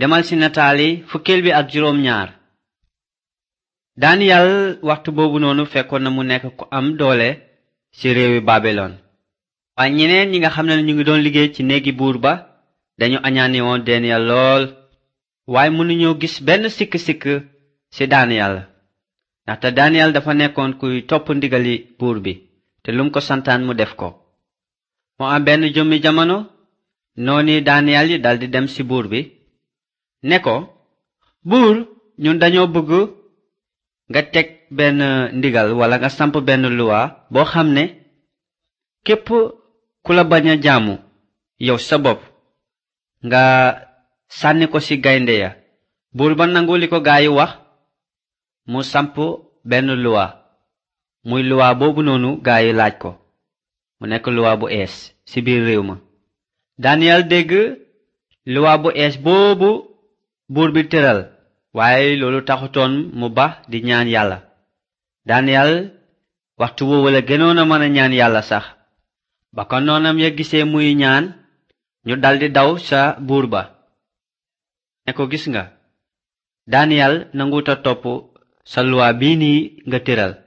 demal ci nataali fukkeel bi ak juróom ñaar daniyal waxtu boobu noonu fekkoon na mu nekk ku am doole ci réewi babilon waaye ñeneen ñi nga xam ne ñu ngi doon liggéey ci néegi buur ba dañu añaani woon daniyal lool waaye mënuñoo gis benn sikk-sikk ci daniyal ndaxte daniyal dafa nekkoon kuy topp ndigali buur bi te lum ko santaan mu def ko moo am benn jëmmi jamono nooni daniyal yi daldi dem ci buur bi ne ko buur ñun dañoo bëgg nga teg benn ndigal wala nga samp benn luwa boo xam ne képp ku la bañ a jaamu yow sa bopp nga sànni ko ci gaynde ya buur ba nangu li ko gaayi wax mu samp benn luwa muy luwa boobu noonu gaayi laaj ko mu nekk luwa bu ees ci biir réew ma Daniel dégg luwa bu ees boobu buur bi tëral waaye loolu taxutoon mu ba di ñaan yàlla Daniel waxtu woowu la gënoon a mën a ñaan yàlla sax ba ko noonam ya gisee muy ñaan ñu daldi daw sa buur ba ne ko gis nga Daniel nanguta topp sa luwa bii nii nga tëral